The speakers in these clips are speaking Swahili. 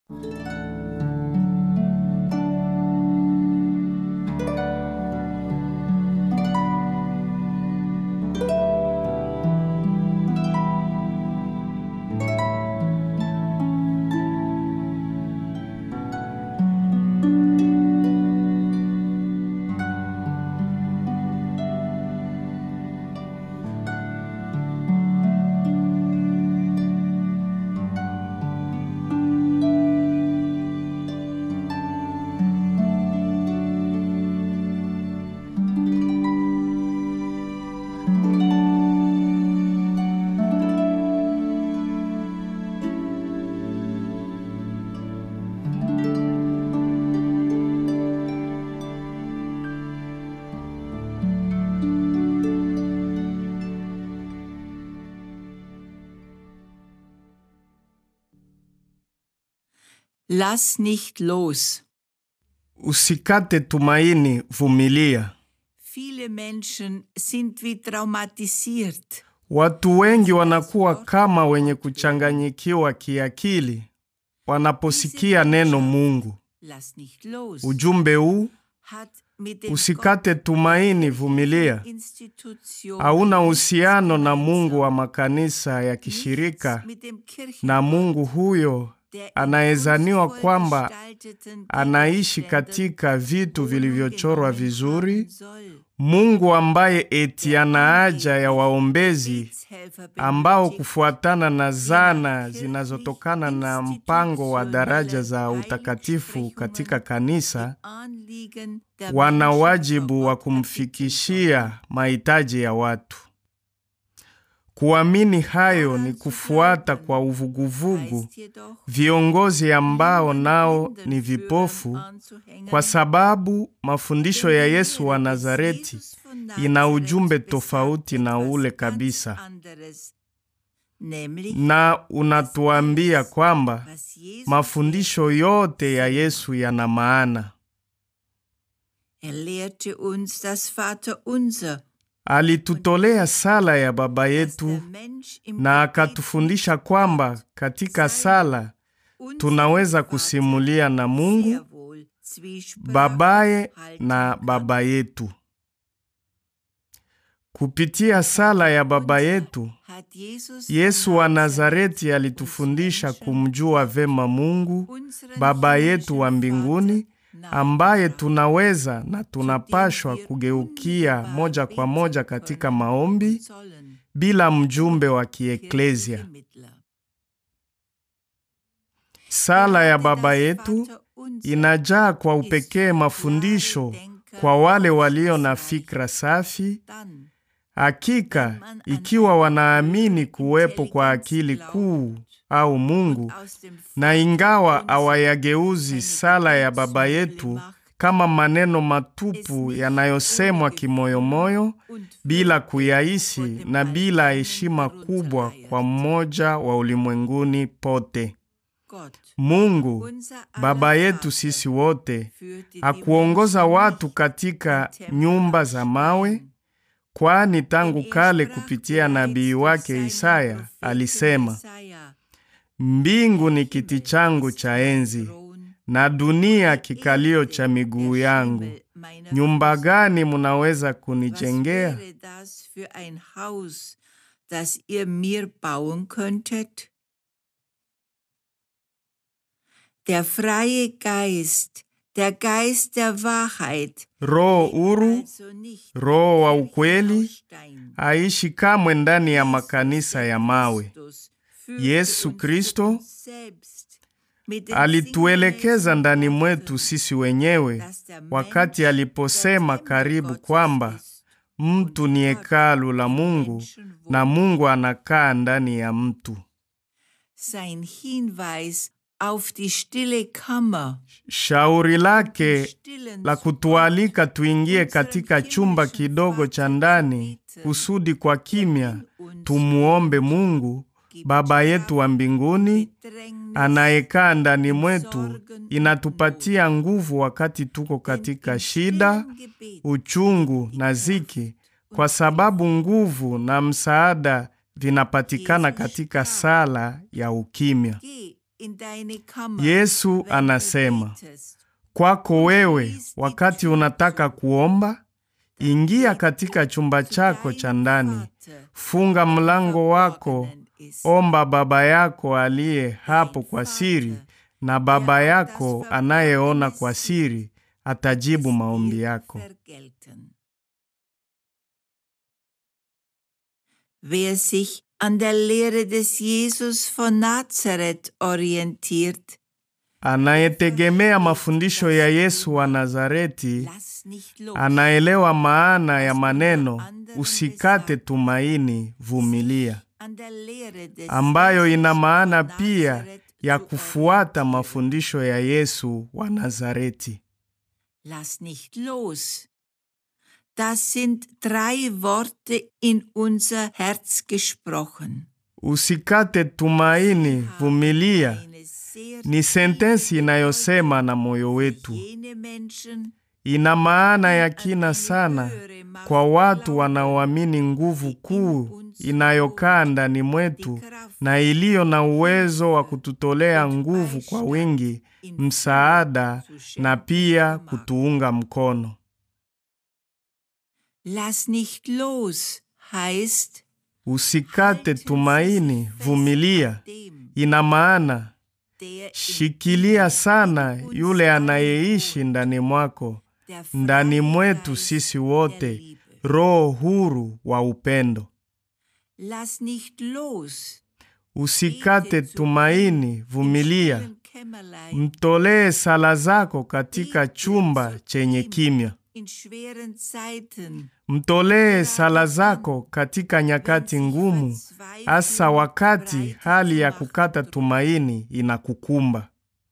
Lass nicht los. Usikate tumaini, vumilia. Viele Menschen sind wie traumatisiert. Watu wengi wanakuwa kama wenye kuchanganyikiwa kiakili wanaposikia neno Mungu. Lass nicht los. Ujumbe huu Hat mit dem usikate tumaini, vumilia, Institution hauna uhusiano na Mungu wa makanisa ya kishirika mit dem na Mungu huyo der in anayezaniwa kunstvoll kwamba gestalteten anaishi Gegenständen katika vitu Wohnung vilivyochorwa genommen vizuri, haben soll. Mungu ambaye eti ana haja ya waombezi Gebetshelfer ambao benötigt, kufuatana na zana zinazotokana na mpango wa daraja za utakatifu katika kanisa Anliegen der wana Menschen wajibu vor wa Ort erbitten kumfikishia mahitaji ya watu. Kuamini hayo ni kufuata kwa sollen. uvuguvugu Heißt jedoch, viongozi ambao nao niemanden ni führen vipofu, anzuhängen, kwa sababu mafundisho ya denn die Yesu Lehre wa des Nazareti Jesus von ina Nazareth ujumbe besagt tofauti na etwas ule ganz kabisa, anderes. Nämlich, na unatuambia kwamba was Jesus mafundisho yote ya Yesu yana maana. Er lehrte uns das Vaterunser, Alitutolea sala ya Baba dass yetu der Mensch im na Gebet akatufundisha kwamba katika sala unserem tunaweza Vater kusimulia na sehr Mungu wohl Zwiesprache babaye halten na kann. baba yetu. Kupitia sala ya Baba yetu, Hat Jesus von Yesu wa Nazareth Nazareti alitufundisha kumjua vema Mungu unseren Baba yetu wa himmlischen mbinguni Vater ambaye nahegebracht, tunaweza na tunapashwa kugeukia moja kwa moja katika maombi sollen, bila mjumbe wa kirchliche kieklesia. Mittler. Sala ya Gerade Baba das yetu Vaterunser inajaa kwa ist upekee für mafundisho klare Denker kwa wale walio na aufschlussreich. fikra safi. Dann, Hakika, ikiwa wanaamini kuwepo kwa akili kuu au Mungu, aus dem na ingawa Vaterunser hawayageuzi sala ya Baba yetu kama maneno matupu yanayosemwa kimoyomoyo und bila kuyaishi na bila heshima kubwa kwa mmoja wa ulimwenguni pote. Gott, Mungu unser aller Baba yetu Vater, sisi wote führte die hakuongoza Menschen watu nicht katika in Tempel nyumba aus za mawe, Stein, kwani tangu denn er kale sprach kupitia bereits nabii durch wake seinen Isaya Propheten alisema, Jesaja, mbingu ni kiti changu cha enzi na dunia kikalio cha miguu yangu. Nyumba gani munaweza Was kunijengea? wäre das für ein Haus, das ihr mir bauen könntet? Der freie Geist, der Geist der Wahrheit, Roho lebt huru, also nicht Roho wa in Kirchen ukweli aus Stein. aishi kamwe ndani ya Jesus, makanisa der ya mawe. Christus, führte Yesu uns Kristo uns selbst mit den Alituelekeza sinnlosen ndani Worten, mwetu sisi wenyewe dass der wakati Mensch aliposema der Tempel karibu Gottes kwamba ist mtu ni hekalu la Mungu na Mungu anakaa ndani ya mtu. Sein Hinweis auf die stille Kammer, Shauri lake stillen la kutualika tuingie katika chumba kidogo cha ndani kusudi kwa kimya tumuombe Mungu Baba yetu wa mbinguni anayekaa ndani mwetu, inatupatia nguvu wakati tuko katika shida, uchungu na ziki, kwa sababu nguvu na msaada vinapatikana katika sala ya ukimya. in deine Kammer, Yesu wenn du anasema, betest. kwako wewe, wakati unataka kuomba, ingia katika chumba chako cha ndani, funga mlango wako, omba Baba yako aliye hapo kwa siri, na Baba yako anayeona kwa siri atajibu maombi yako. vergelten. Wer sich an der Lehre des Jesus von Nazareth orientiert, Anayetegemea mafundisho ya Yesu wa Nazareti lass nicht los. anaelewa maana ya maneno usikate tumaini, vumilia, An der Lehre des ambayo ina Jesus maana von pia Nazareth ya zu kufuata orientieren. mafundisho ya Yesu wa Nazareti. Lass nicht los. Das sind drei Worte in unser Herz gesprochen. Usikate tumaini, vumilia Eine sehr ni sentensi inayosema na moyo wetu. jene Menschen, Ina maana ya kina sana kwa watu wanaoamini nguvu kuu inayokaa ndani mwetu na iliyo na uwezo wa kututolea nguvu kwa wingi, msaada na pia kutuunga mkono. lass nicht los, heißt, Usikate tumaini, vumilia dem, ina maana der shikilia sana yule anayeishi ndani mwako, der ndani mwetu Freigeist sisi der wote, Liebe. roho huru wa upendo. Lass nicht los. Usikate tumaini, vumilia, Im Kämmerlein, mtolee sala zako katika chumba chenye kimya. in schweren Zeiten, Mtolee sala zako katika nyakati ngumu, hasa wakati hali ya kukata tumaini inakukumba.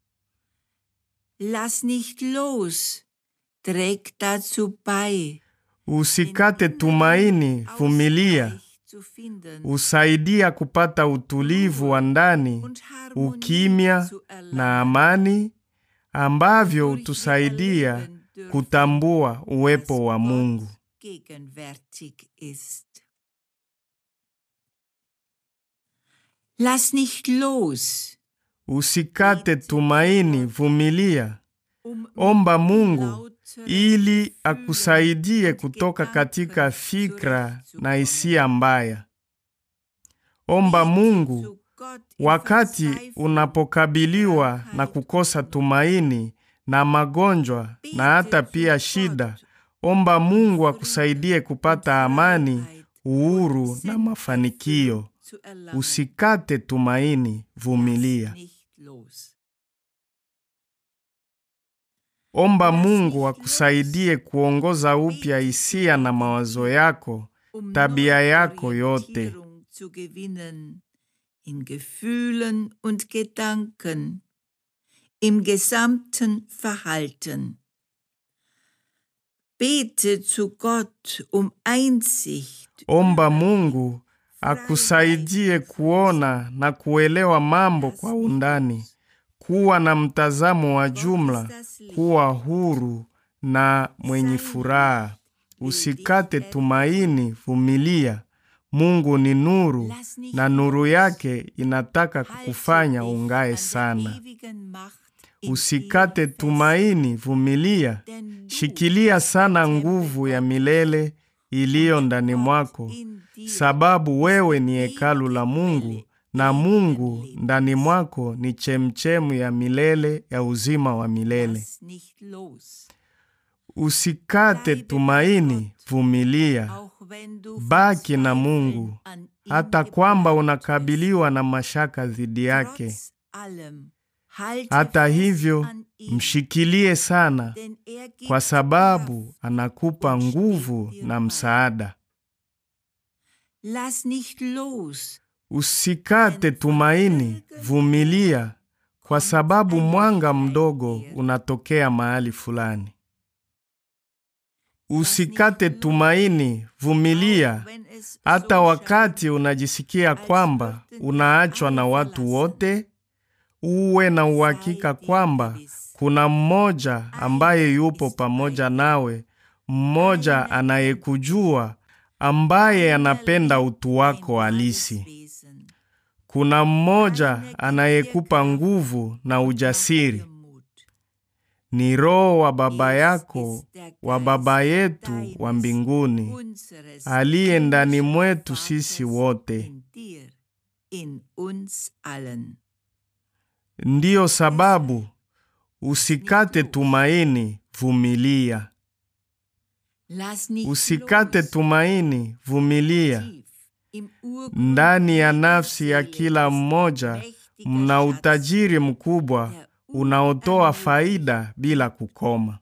lass nicht los. Trägt dazu bei, Usikate tumaini, vumilia, Ausgleich zu finden usaidia kupata utulivu wa ndani, und Harmonie ukimya zu erlangen. na amani ambavyo Durch hutusaidia Erleben dürfen, kutambua dass uwepo wa Gott Mungu. gegenwärtig ist. Lass nicht los. Usikate tumaini, vumilia, Um omba Mungu lautere ili Gefühle akusaidie und kutoka Gedanken katika fikra na zurechtzukommen. hisia mbaya. Omba Bete Mungu zu Gott in wakati Verzweiflung, unapokabiliwa na Krankheit kukosa und tumaini na magonjwa Bete na hata zu pia Gott shida. Omba Mungu Frieden akusaidie und kupata amani, Freiheit uhuru und na mafanikio. Sinnerfüllung zu erlangen. Usikate tumaini, vumilia. Lass nicht los. Omba Lass Mungu nicht akusaidie kuongoza upya hisia na mawazo yako, um tabia yako yote. Neuorientierung zu gewinnen in Gefühlen und Gedanken, im gesamten Verhalten. Bete zu Gott um Einsicht, Omba Mungu akusaidie kuona na kuelewa mambo kwa undani, kuwa na mtazamo wa jumla, kuwa huru na mwenye furaha. Usikate tumaini, vumilia. Mungu ni nuru Lass nicht na nuru los. yake inataka Halte kukufanya dich ungae an der sana. ewigen Macht in Usikate ihr fest, tumaini, vumilia. denn du Shikilia sana Tempel nguvu ya Gottes milele iliyo und ndani Gott mwako, in dir sababu wewe ni ewige hekalu la Mungu Quelle na Mungu ewigen ndani Lebens. mwako ni chemchemu ya milele ya uzima wa milele. Lass nicht los. Usikate Bleibe tumaini, bei Gott, vumilia. auch wenn du Baki na verzweifelnd Mungu, an ihm hata kwamba geplagt unakabiliwa na mashaka dhidi bist. yake. Trotz allem, halte Hata fest hivyo, an ihm, mshikilie sana, denn er gibt kwa dir sababu Kraft anakupa und steht nguvu dir na bei. msaada. Lass nicht los. Usikate tumaini, vumilia, kwa sababu mwanga mdogo unatokea mahali fulani. Usikate tumaini, vumilia, auch wenn es hata so wakati scheint, unajisikia als kwamba würden dich unaachwa alle na watu verlassen. wote. Uwe na uhakika kwamba kuna mmoja ambaye yupo pamoja nawe, mmoja anayekujua, ambaye anapenda utu wako halisi. kuna mmoja anayekupa nguvu na ujasiri, ni Roho wa Baba yako wa Baba yetu wa mbinguni aliye ndani mwetu sisi wote. Ndiyo sababu usikate tumaini, vumilia. Usikate tumaini, vumilia. Ndani ya nafsi ya kila mmoja mna utajiri mkubwa unaotoa faida bila kukoma.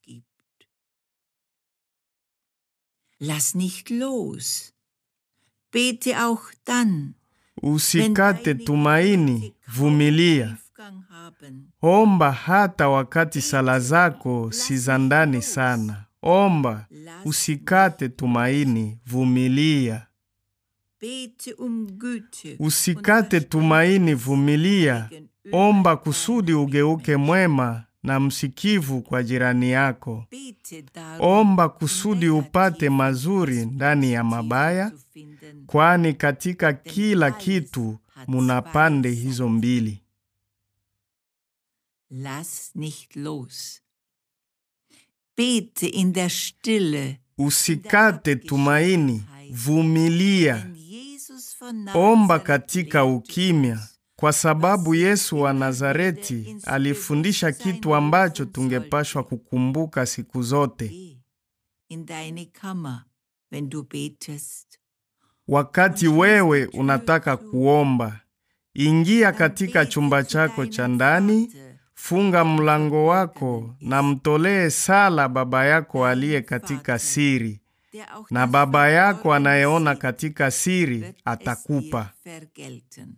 Lass nicht los. Bete auch dann, Usikate tumaini, vumilia. Omba hata wakati sala zako si za ndani sana. Omba, usikate tumaini, vumilia. Bete um Güte. Usikate tumaini, vumilia. Omba kusudi ugeuke mwema na msikivu kwa jirani yako. Bete darum, Omba kusudi upate mazuri ndani ya mabaya, zu finden. kwani katika kila kitu muna pande hizo mbili. Lass nicht los. Bete in der Stille. Usikate tumaini, vumilia. Denn Jesus von Omba Nazareth katika lehrte ukimya, uns, kwa sababu Yesu wa Nazareti alifundisha kitu ambacho tungepashwa kukumbuka siku zote. Geh in deine Kammer, wenn du betest. Wakati wewe unataka kuomba, ingia katika chumba chako cha ndani, funga mlango wako na mtolee sala Baba yako aliye katika siri, Der auch na das Baba yako Verborgene anayeona sieht, katika siri wird es atakupa. dir vergelten.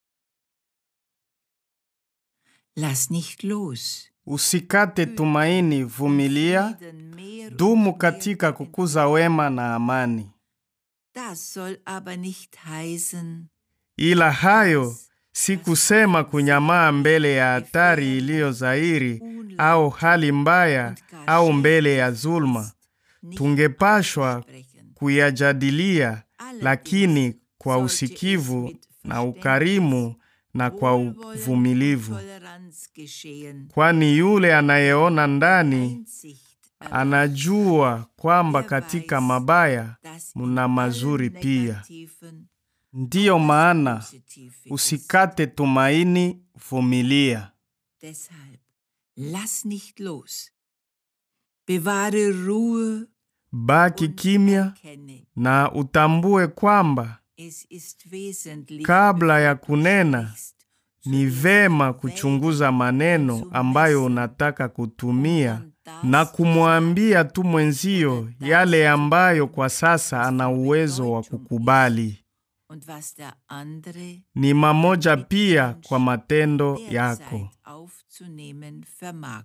Lass nicht los. Usikate tumaini, vumilia, Frieden mehr und dumu mehr katika geben. kukuza wema na amani. Das soll aber nicht heißen, Ila hayo si kusema kunyamaa mbele ya hatari iliyo dhahiri au hali mbaya au mbele ya zulma. nicht Tungepashwa aussprechen. kuyajadilia, lakini kwa usikivu na ukarimu na kwa Wohlwollen uvumilivu, und Toleranz geschehen. kwani yule anayeona ndani Einsicht erlangt, anajua kwamba katika mabaya dass in mna mazuri allen pia. Negativen Ndiyo maana Positive ist. usikate tumaini, vumilia. Deshalb lass nicht los. Bewahre Ruhe Baki und kimya erkenne, na utambue kwamba es ist wesentlich, kabla ya bevor du kunena sprichst, ni vema kuchunguza maneno ambayo unataka kutumia na kumwambia tu mwenzio yale ambayo kwa sasa ana uwezo wa kukubali. und was der andere Ni mamoja pia kwa matendo yako. derzeit aufzunehmen vermag.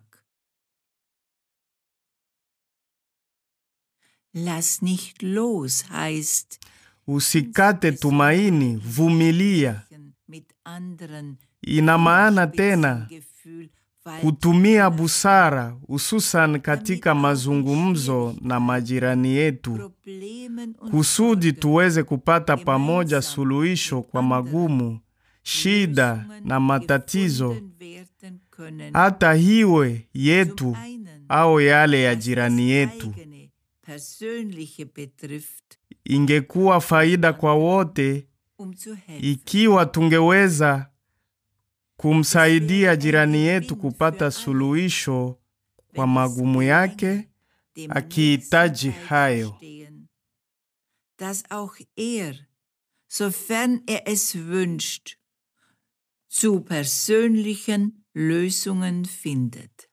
Lass nicht los heißt, Usikate tumaini, vumilia. mit anderen Ina maana tena Gefühl, weil kutumia busara, hususan katika mazungumzo na majirani yetu, Problemen und kusudi Sorgen tuweze kupata pamoja suluhisho kwa magumu, shida na matatizo, gefunden werden können, hata hiwe zum yetu einen, au yale ya was jirani das yetu. eigene, persönliche betrifft, Ingekuwa faida kwa wote um zu helfen. ikiwa tungeweza kumsaidia jirani yetu kupata suluhisho kwa magumu yake, dem akihitaji Nächsten hayo. beistehen, dass auch er, sofern er es wünscht, zu persönlichen Lösungen findet.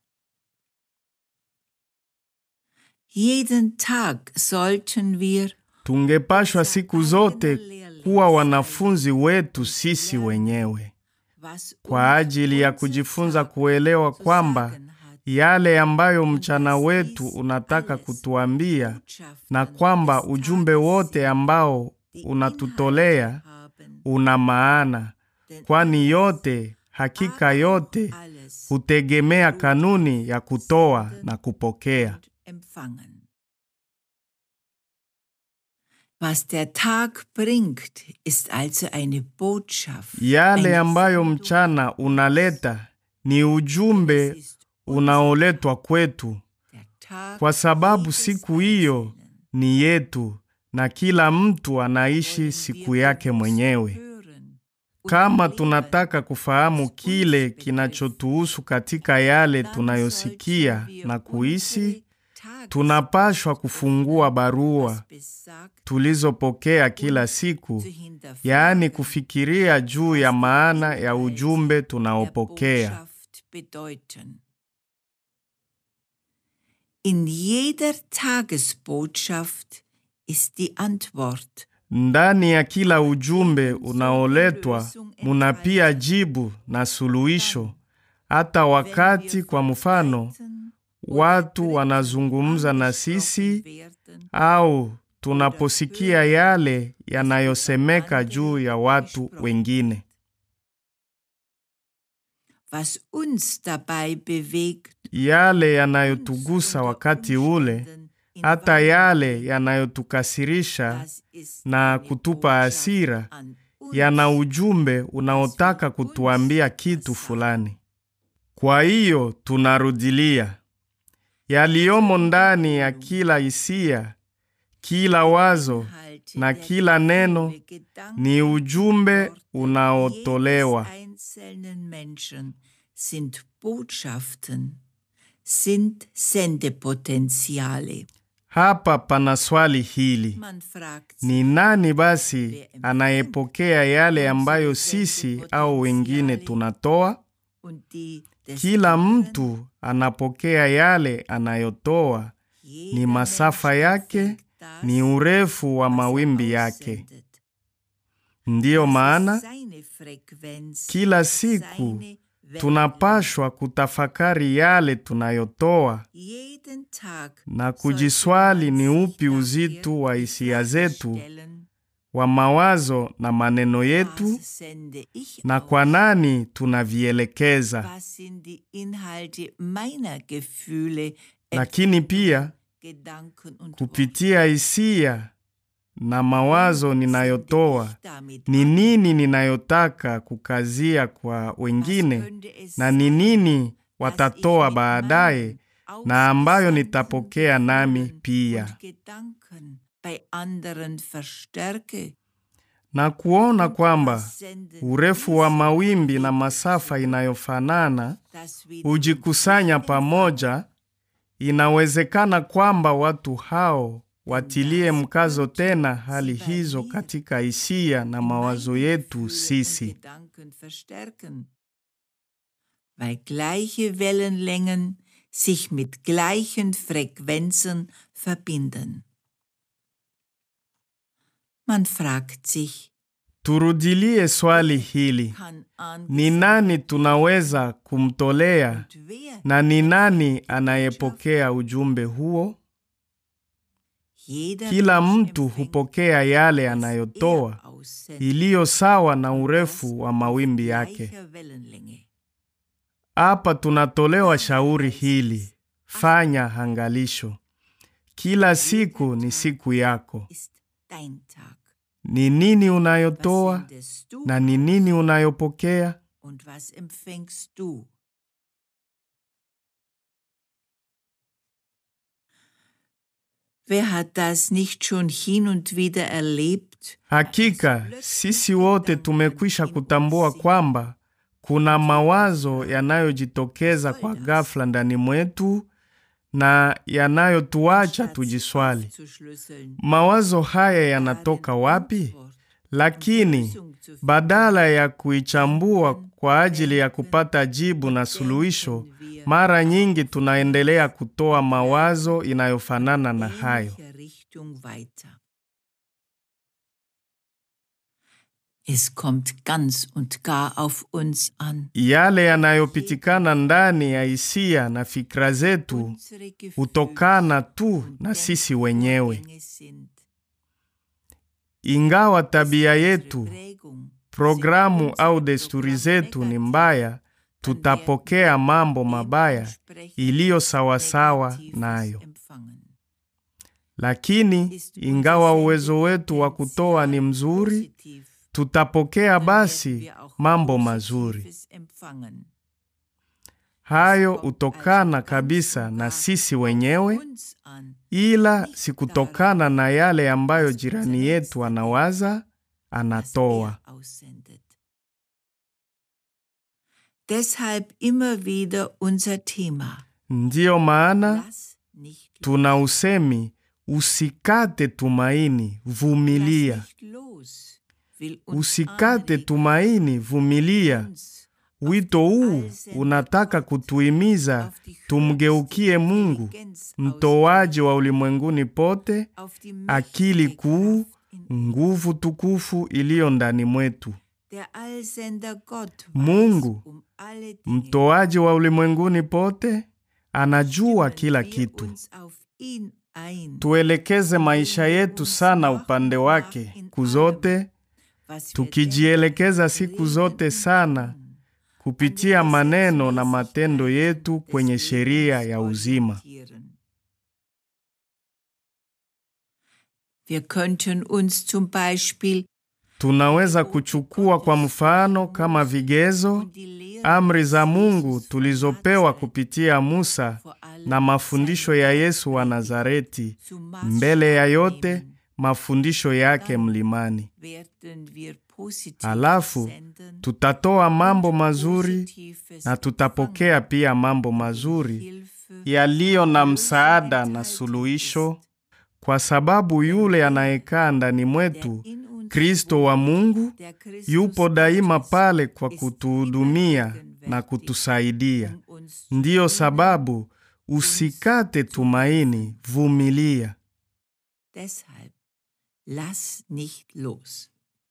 Jeden Tag sollten wir Tungepashwa siku zote kuwa wanafunzi wetu sisi wenyewe was kwa ajili ya kujifunza kuelewa kwamba yale ambayo mchana wetu unataka kutuambia na kwamba ujumbe wote ambao unatutolea una maana, kwani yote, hakika yote, hutegemea kanuni ya kutoa na kupokea. empfangen. Was der Tag bringt, ist also eine Botschaft. Yale ein ambayo Sendung. mchana unaleta ni ujumbe Es ist unaoletwa kwetu, der Tag kwa sababu jedes siku hiyo Einzelnen. ni yetu na kila mtu anaishi Wollen siku wir yake bewusst mwenyewe. hören und Kama erleben, tunataka kufahamu was uns kile betrifft, kinachotuhusu katika yale dann tunayosikia sollten wir na kuhisi, unsere tunapashwa Tagespost kufungua öffnen, barua was besagt, tulizopokea kila siku, zu hinterfragen, yaani kufikiria juu ya maana ya ujumbe der tunaopokea. Botschaft bedeuten. In jeder Tagesbotschaft ist die Antwort. Ndani ya kila ujumbe unaoletwa muna pia jibu na suluhisho, hata Wenn wakati wir kwa mfano verleiten oder watu Dritten wanazungumza na angesprochen sisi werden, au tunaposikia yale yanayosemeka juu ya watu wengine. was uns dabei bewegt, Yale yanayotugusa wakati ule, hata yale yanayotukasirisha na kutupa hasira, yana ujumbe unaotaka kutuambia kitu fulani. Kwa hiyo tunarudilia yaliyomo ndani ya kila hisia, kila wazo na kila neno ni ujumbe unaotolewa. einzelnen Menschen sind Botschaften, sind Sendepotenziale. Hapa pana swali hili: Man fragt ni nani basi anayepokea yale ambayo sisi au wengine tunatoa? und die des Kila anderen, mtu anapokea yale anayotoa, jeder ni masafa Mensch yake, empfängt das, ni urefu wa was er mawimbi yake. aussendet. Ndiyo Das ist maana seine Frequenz, kila siku seine tunapashwa kutafakari yale tunayotoa Jeden Tag na sollte kujiswali man ni sich upi daher uzito wa die hisia Frage zetu, stellen, wa mawazo na maneno yetu, was sende ich na aus? kwa nani tunavielekeza. Was sind die Inhalte meiner Gefühle, Lakini pia Gedanken und Worte? kupitia hisia na mawazo Sende ninayotoa, ich damit ni an? nini ninayotaka kukazia kwa Was wengine könnte es na ni sein, nini dass watatoa ich mit baadaye meinen na ambayo ausgesandten nitapokea nami Gefühlen pia, und Gedanken bei anderen verstärke? na kuona kwamba Was senden urefu wa diese mawimbi na Gefühle masafa zurück, inayofanana dass wir hujikusanya denselben pamoja, inawezekana kwamba watu hao watilie mkazo tena hali hizo katika hisia na mawazo meine yetu Gefühle und sisi. Gedanken verstärken, weil gleiche Wellenlängen sich mit gleichen Frequenzen verbinden. Man fragt sich, Turudilie swali hili: kann ni nani tunaweza kumtolea und wer na ni nani anayepokea ujumbe huo? Jeder Kila Mensch mtu empfängt, hupokea yale was anayotoa er aussendet, iliyo sawa na und das urefu wa auf mawimbi yake. gleicher Wellenlänge. Hapa tunatolewa shauri hili: fanya angalisho. Kila siku ni siku yako. Ist dein Tag. Ni nini Was unayotoa sendest du na ni nini unayopokea? und was empfängst du? Wer hat das nicht schon hin und wieder erlebt? Hakika sisi wote tumekwisha kutambua kwamba kuna mawazo yanayojitokeza kwa ghafla ndani mwetu na yanayotuacha Statt tujiswali, aufzuschlüsseln, mawazo haya yanatoka darin wapi? Antwort Lakini und Lösung zu finden, badala ya kuichambua kwa ajili ya kupata jibu na suluhisho, mara nyingi tunaendelea kutoa mawazo inayofanana na hayo. ähnlicher Richtung weiter. Es kommt ganz und gar auf uns an. Yale yanayopitikana ndani ya hisia na fikra zetu Unsere Gefühle hutokana tu und na sisi wenyewe. Denkvorgänge sind Ingawa tabia unsere yetu, Prägung, programu sind au unsere desturi Programme zetu ni negativ, mbaya, dann tutapokea werden mambo wir mabaya dementsprechend iliyo sawasawa Negatives nayo. empfangen. Lakini ingawa uwezo wetu wa kutoa ni mzuri, tutapokea basi mambo mazuri. Hayo hutokana kabisa na sisi wenyewe, ila si kutokana na yale ambayo jirani yetu anawaza anatoa. Deshalb immer wieder unser Thema. Ndiyo maana Lass nicht tuna usemi usikate tumaini, vumilia. Lass nicht los. Will uns Usikate anregen, tumaini, vumilia. uns Wito huu unataka kutuhimiza auf die tumgeukie Mungu, Intelligenz mtoaji wa ulimwenguni pote, auf die akili mächtige kuu, Kraft in nguvu tukufu iliyo ndani mwetu. Der Allsender Gott Mungu, weiß um alle Dinge. Mtoaji wa ulimwenguni pote, anajua Stimmen kila wir kitu. uns auf ihn ein, Tuelekeze maisha yetu sana upande wake siku zote, was wir tukijielekeza denken, siku reden zote und sana tun. kupitia maneno na matendo yetu kwenye sheria ya uzima. Wir könnten uns zum Beispiel Tunaweza kuchukua kwa mfano kama vigezo amri za Mungu tulizopewa kupitia Musa na mafundisho ya Yesu wa Nazareti, mbele ya yote mafundisho yake mlimani. Halafu tutatoa mambo mazuri na tutapokea pia mambo mazuri yaliyo na msaada na suluhisho, kwa sababu yule anayekaa ndani mwetu, Kristo wa Mungu, yupo daima pale kwa kutuhudumia na kutusaidia. Ndiyo sababu usikate tumaini, vumilia. Deshalb lass nicht los.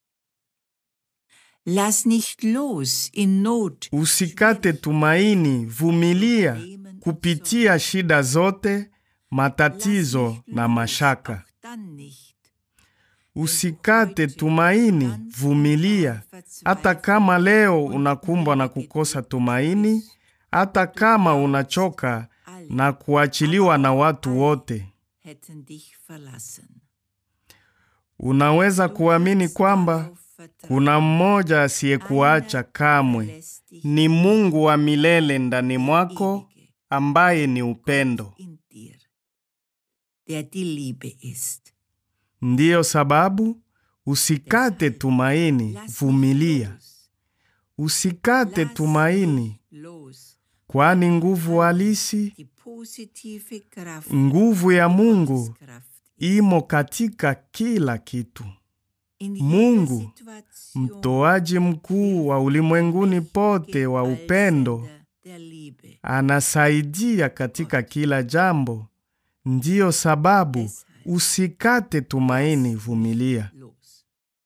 Lass nicht los in Not. Usikate tumaini, vumilia kupitia shida zote, matatizo na mashaka. Auch dann nicht. Usikate tumaini, vumilia, hata kama leo unakumbwa na kukosa tumaini, hata kama unachoka na kuachiliwa na watu wote. Hätten dich verlassen. Unaweza kuamini kwamba kuna mmoja asiyekuacha kamwe. Ni Mungu wa milele ndani mwako ambaye ni upendo. in dir, der die Liebe ist. Ndiyo sababu usikate tumaini, Lass vumilia. los. Usikate Lass tumaini, nicht los. kwani nguvu halisi, Die positive Kraft, nguvu ya Mungu Kraft imo katika kila kitu. in jeder Mungu, Situation, Mtoaji mkuu wa ulimwenguni pote wa upendo, Allsender der Liebe. anasaidia katika kila jambo. Ndiyo sababu usikate tumaini, vumilia. los.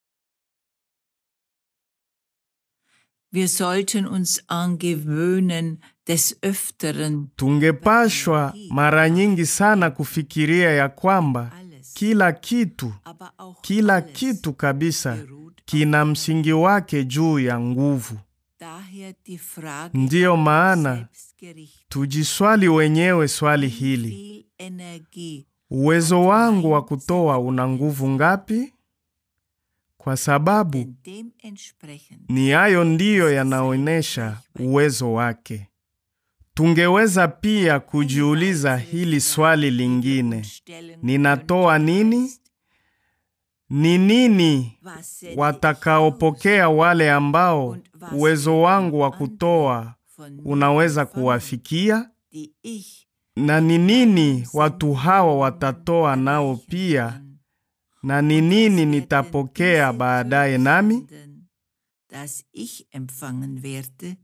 Wir sollten uns angewöhnen, des Öfteren Tungepashwa mara nyingi sana kufikiria ya kwamba alles, kila kitu, aber auch kila alles kitu kabisa beruht kina auf msingi wake juu ya nguvu. Daher die Frage Ndiyo an uns maana selbst gerichtet. tujiswali wenyewe swali Wie hili: viel Energie uwezo wangu wa kutoa una nguvu ngapi? Kwa sababu denn dementsprechend ni hayo ndiyo yanaonyesha uwezo wake. Tungeweza pia kujiuliza hili swali lingine: stellen ninatoa nini? Ni nini was sende ich watakaopokea wale ambao uwezo wangu wa kutoa von mir unaweza empfangen, kuwafikia? die ich Na ni nini watu hawa watatoa nao pia? Na ni nini nitapokea baadaye nami? das ich empfangen werde?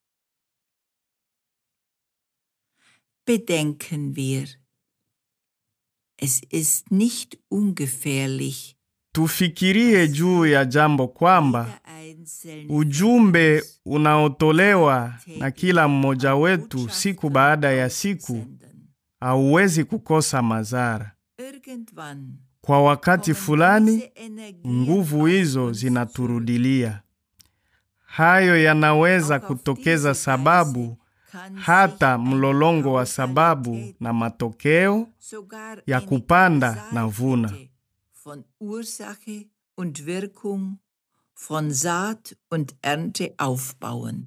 Bedenken wir, es ist nicht ungefährlich, Tufikirie juu ya jambo kwamba jeder einzelne ujumbe von uns unaotolewa na kila mmoja wetu Botschafter siku baada ya siku aussenden. hauwezi kukosa madhara. Irgendwann Kwa wakati kommen fulani diese Energien nguvu auf hizo uns zinaturudilia. Hayo yanaweza Auch auf kutokeza diese sababu Weise kann hata sich eine mlolongo wa sababu Kausalität, na matokeo sogar ya eine kupanda na vuna. Kausalkette von Ursache und Wirkung, von Saat und Ernte aufbauen.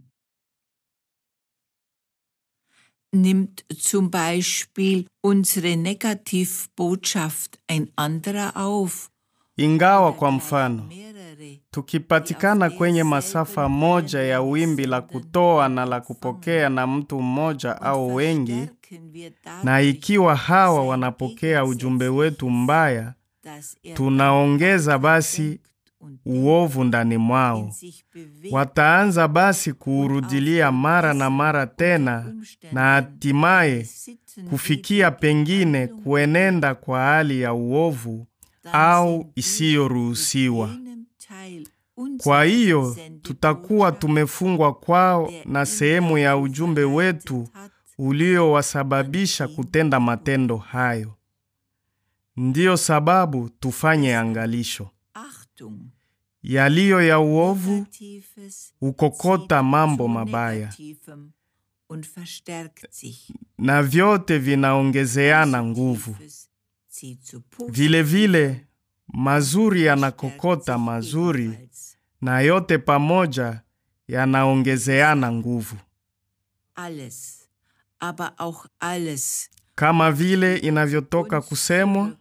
Nimmt zum Beispiel unsere Negativbotschaft ein anderer auf, Ingawa oder kwa gleich mfano mehrere, tukipatikana kwenye masafa moja ya wimbi la kutoa na la kupokea na mtu mmoja und au wengi, verstärken wir na dadurch ikiwa hawa sein wanapokea ujumbe wetu mbaya, dass er tunaongeza basi denkt und uovu ndani in mwao. sich bewegt Wataanza basi kuurudilia mara na mara tena, na hatimaye kufikia pengine kuenenda kwa hali ya uovu au isiyoruhusiwa. Kwa hiyo tutakuwa tumefungwa kwao na sehemu ya ujumbe wetu uliowasababisha kutenda matendo hayo. Ndiyo sababu tufanye angalisho. Achtung, Yaliyo ya uovu Negatives hukokota zieht mambo zu mabaya, Negativem und verstärkt sich. na vyote vinaongezeana nguvu. Positives zieht zu Positivem Vile vile mazuri und yanakokota verstärkt sich mazuri, ebenfalls. na yote pamoja yanaongezeana nguvu, Alles, aber auch alles kama vile inavyotoka uns kusemwa, zurück.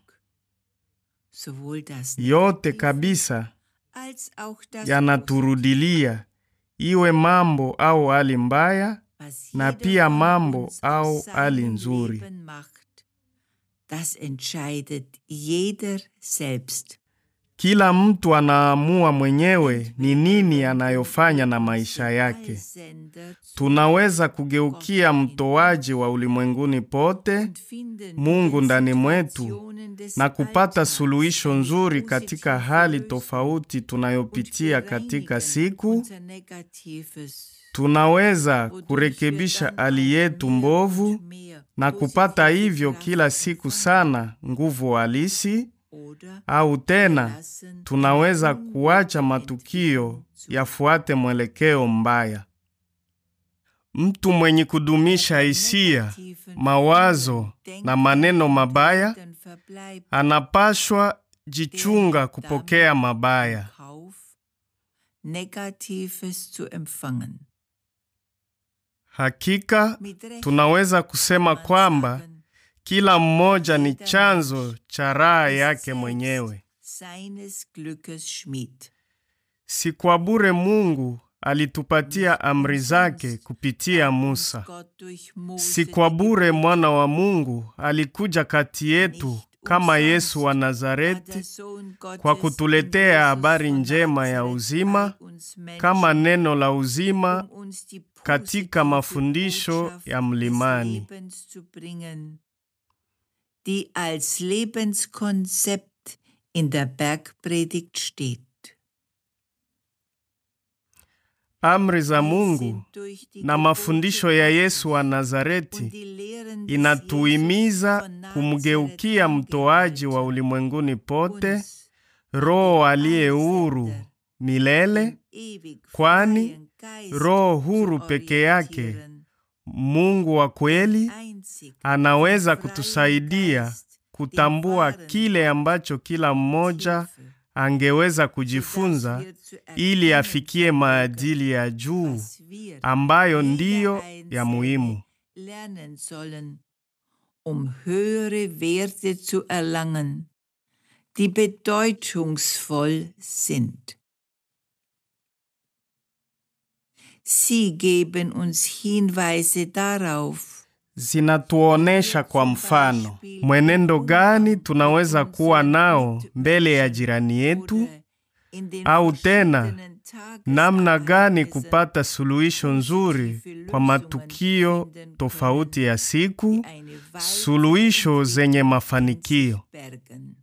Sowohl das yote Negative kabisa als auch das yanaturudilia, iwe mambo au hali mbaya, was na jeder pia von mambo uns au aus hali seinem nzuri. Leben macht, das entscheidet jeder selbst. Kila mtu anaamua mwenyewe ni nini anayofanya na maisha yake. Allsender zu Tunaweza kugeukia mtoaji wa ulimwenguni pote, und finden Mungu in ndani mwetu, Situationen des na kupata Alltags suluhisho eine nzuri katika positive hali Lösung tofauti und tunayopitia katika bereinigen siku. unser Negatives, Tunaweza wodurch wir kurekebisha dann hali auch yetu mehr mbovu und mehr na kupata positive hivyo Kraft kila siku empfangen. sana nguvu halisi, Oder au tena lassen tunaweza die kuacha ungute matukio Entwicklung zu. yafuate mwelekeo mbaya. Mtu mwenye kudumisha hisia, mawazo na maneno mabaya anapashwa jichunga kupokea mabaya. Negatives zu empfangen. Hakika Mit Recht tunaweza kusema kann man kwamba sagen, kila mmoja ni Jeder chanzo cha raha ist yake selbst mwenyewe. Seines Glückes Schmied. Si kwa bure Mungu alitupatia amri zake kupitia Musa. Gott durch Mose Si kwa die bure Gebote mwana wa Mungu alikuja kati yetu Nicht kama umsonst Yesu wa hat der Nazareti Sohn Gottes kwa in kutuletea Jesus habari von njema ya Nazareth uzima bei uns Menschen, kama neno la uzima um uns die katika positive mafundisho Botschaft ya des mlimani. Lebens zu bringen, die als Lebenskonzept in der Bergpredigt steht. Amri za Wir Mungu sind durch die na Gebote mafundisho ya Gottes Yesu wa und Nazareti die Lehren des inatuhimiza Jesus von kumgeukia Nazareth mtoaji wa angeleitet, ulimwenguni pote, uns Roho aliye huru Einsender milele, im ewig kwani freien Geist Roho zu huru peke yake, orientieren. Mungu wa kweli, Einzig anaweza der freie kutusaidia Geist, den kutambua wahren kile ambacho kila mmoja Hilfe, angeweza sodass kujifunza wir zu ili erkennen afikie vermögen, maadili ya juu was wir, ambayo jeder ndiyo ya Einzelne, muhimu. lernen sollen, um höhere Werte zu erlangen, die bedeutungsvoll sind. Sie geben uns Hinweise darauf, Zinatuonesha kwa mfano mwenendo gani tunaweza kuwa nao mbele ya jirani yetu, oder in den au tena verschiedenen namna gani Tagesereignissen kupata suluhisho nzuri kwa matukio tofauti ya siku, eine weite suluhisho zenye mafanikio. Bergen.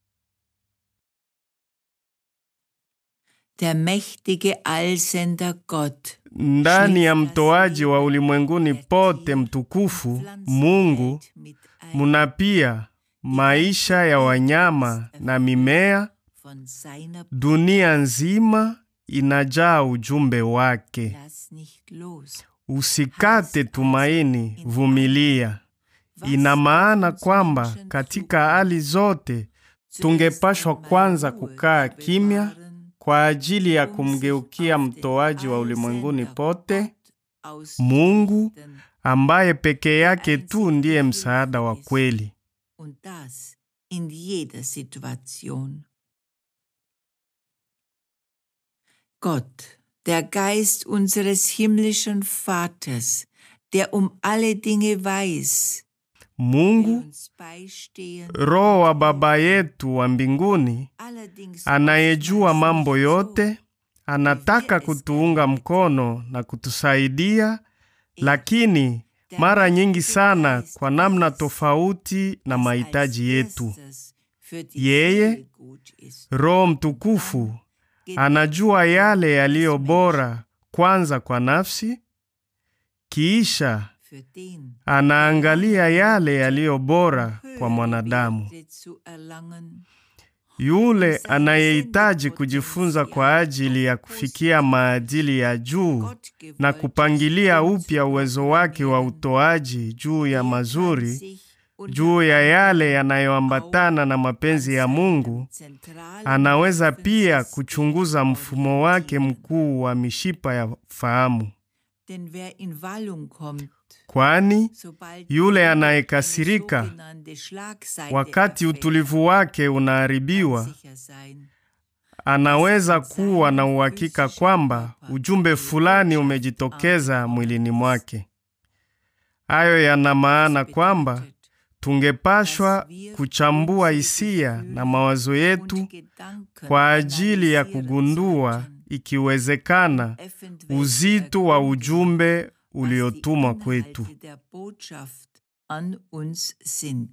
Der mächtige Allsender Gott Ndani ya mtoaji wa ulimwenguni pote mtukufu Mungu, mit muna pia maisha ya wanyama na mimea. von seiner Dunia nzima inajaa ujumbe wake. Lass nicht los. Usikate tumaini, vumilia. Ina maana kwamba katika hali zote tungepashwa kwanza kukaa kimya kwa ajili ya kumgeukia mtoaji wa ulimwenguni pote, Mungu ambaye peke yake tu ndiye msaada wa kweli. Und das in jeder Situation. Gott, der Geist unseres himmlischen Vaters, der um alle Dinge weiß, will Mungu, uns beistehen, Roho wa Baba yetu wa mbinguni, allerdings anayejua oftmals mambo nicht so, yote, anataka kutuunga mkono na kutusaidia, lakini mara nyingi sana kwa namna tofauti na dass mahitaji als yetu. erstes für die Yeye, Seele gut ist. Roho Mtukufu anajua yale yaliyo bora kwanza kwa nafsi, kiisha Für den, anaangalia yale yaliyo bora kwa höhere mwanadamu. Werte zu erlangen, Yule anayehitaji kujifunza kwa ajili ya kufikia maadili ya juu Gott na gewollt kupangilia ist, upya uwezo wake wa utoaji juu ya der kann mazuri, sich unter juu ya yale anderem yanayoambatana na mapenzi ya Mungu, zentralen anaweza pia Nervensystem kuchunguza mfumo wake orientieren. mkuu wa mishipa ya fahamu, Denn wer in Wallung kommt, kwani sobald yule die anayekasirika sogenannte Schlagseite wakati erfährt, utulivu wake kann unaharibiwa, sicher sein, anaweza kuwa na uhakika kwamba ujumbe fulani umejitokeza mwilini mwake. Hayo yana maana kwamba bedeutet, tungepashwa kuchambua hisia na mawazo yetu und Gedanken kwa ajili ya analysieren kugundua, sollten, ikiwezekana, eventuell uzito wa ergründen, ujumbe was uliotumwa die kwetu. Inhalte der Botschaft an uns sind.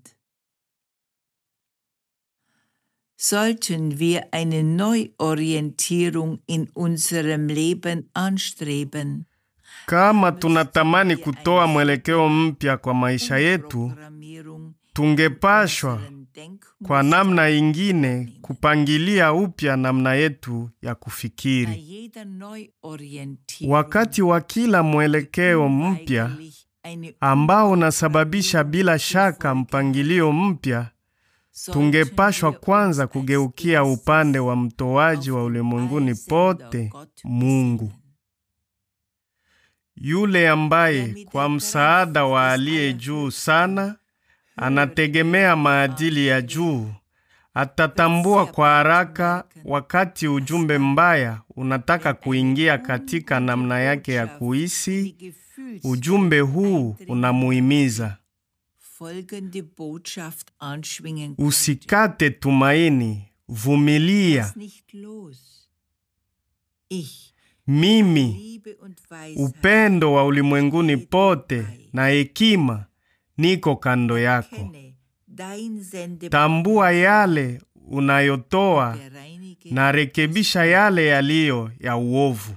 Sollten wir eine Neuorientierung in unserem Leben anstreben, Kama tunatamani kutoa mwelekeo mpya kwa maisha yetu, Umprogrammierung tungepashwa unseren kwa Denkmustern namna ingine kupangilia upya namna yetu ya bei kufikiri. jeder Neuorientierung Wakati wa kila mwelekeo mpya unweigerlich eine ambao unasababisha bila shaka mpangilio mpya, tungepashwa kwanza kugeukia upande wa mtoaji wa ulimwenguni pote, Mungu, yule ambaye kwa msaada wa aliye juu sana anategemea maadili ya juu. Atatambua kwa haraka wakati ujumbe mbaya unataka kuingia katika namna yake ya kuhisi. Ujumbe huu unamuhimiza folgende Botschaft anschwingen usikate tumaini, vumilia. Lass nicht los. Ich, Mimi Liebe und Weisheit, upendo wa ulimwenguni pote na hekima niko kando yako. kenne dein Sende Tambua yale unayotoa bereinige na rekebisha yale yaliyo ya uovu.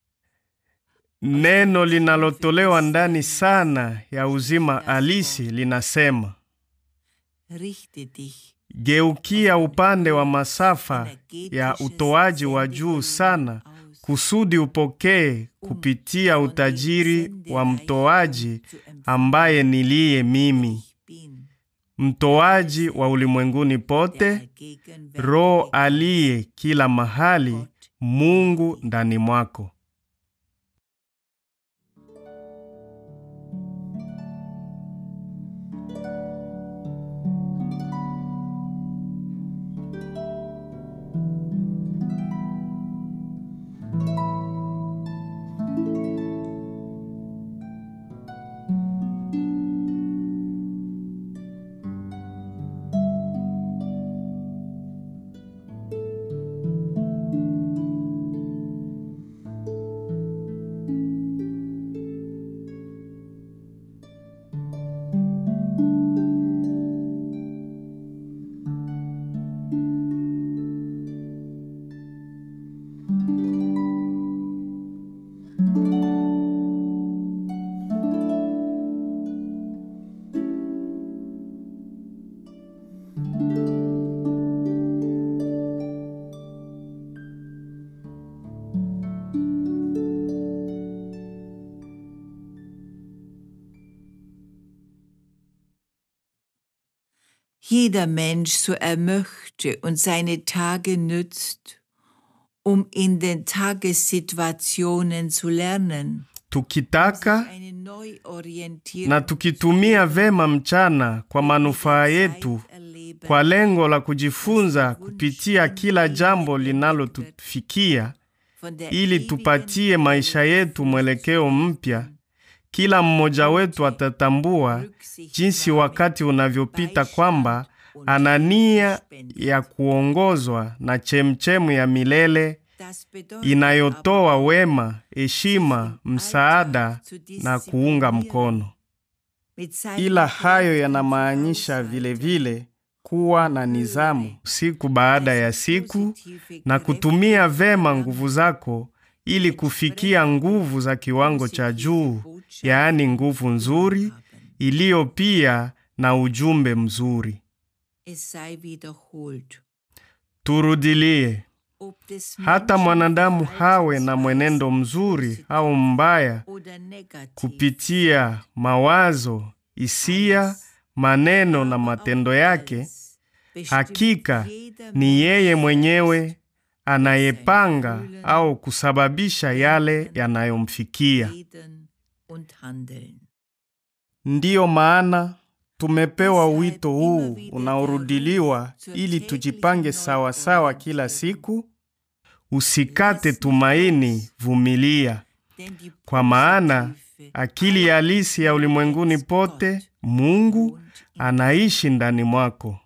Neno linalotolewa ndani sana ya uzima halisi linasema, richte dich geukia upande wa masafa ya utoaji wa juu sana, kusudi upokee kupitia utajiri wa mtoaji ambaye niliye mimi, Ich bin mtoaji wa ulimwenguni der pote, allgegenwärtige Roho Gott, aliye kila mahali, Mungu ndani mwako. jeder Mensch so er möchte und seine Tage nützt, um in den Tagessituationen zu lernen. tukitaka Eine Neuorientierung na tukitumia vema mchana kwa manufaa yetu erleben, kwa lengo la kujifunza kupitia kila jambo linalotufikia von der ili ewigen tupatie maisha yetu mwelekeo mpya. Kila mmoja wetu atatambua jinsi wakati unavyopita kwamba ana nia ya kuongozwa na chemchemu ya milele Das bedeutet inayotoa aber, wema, heshima, msaada na kuunga mkono. mit seinem Ila hayo Geist yanamaanisha und vile vile kuwa na nidhamu siku baada ya siku positive na Kräfte kutumia vema nguvu zako ili kufikia nguvu za kiwango cha juu, yaani nguvu nzuri haben. iliyo pia na ujumbe mzuri. Es sei wiederholt. Turudilie, Ob des hata Menschen mwanadamu hawe na Verhaltensweise mwenendo mzuri au mbaya oder negativ, kupitia mawazo, hisia, maneno na matendo yake, alles bestimmt hakika jeder ni Mensch yeye mwenyewe selbst anayepanga au kusababisha yale yanayomfikia. reden und handeln. Ndiyo maana tumepewa wito huu unaorudiliwa ili tujipange sawa sawa kila siku. Usikate tumaini, vumilia, Denn die kwa maana positive akili halisi ya ulimwenguni pote, Mungu wohnt in anaishi ndani mwako.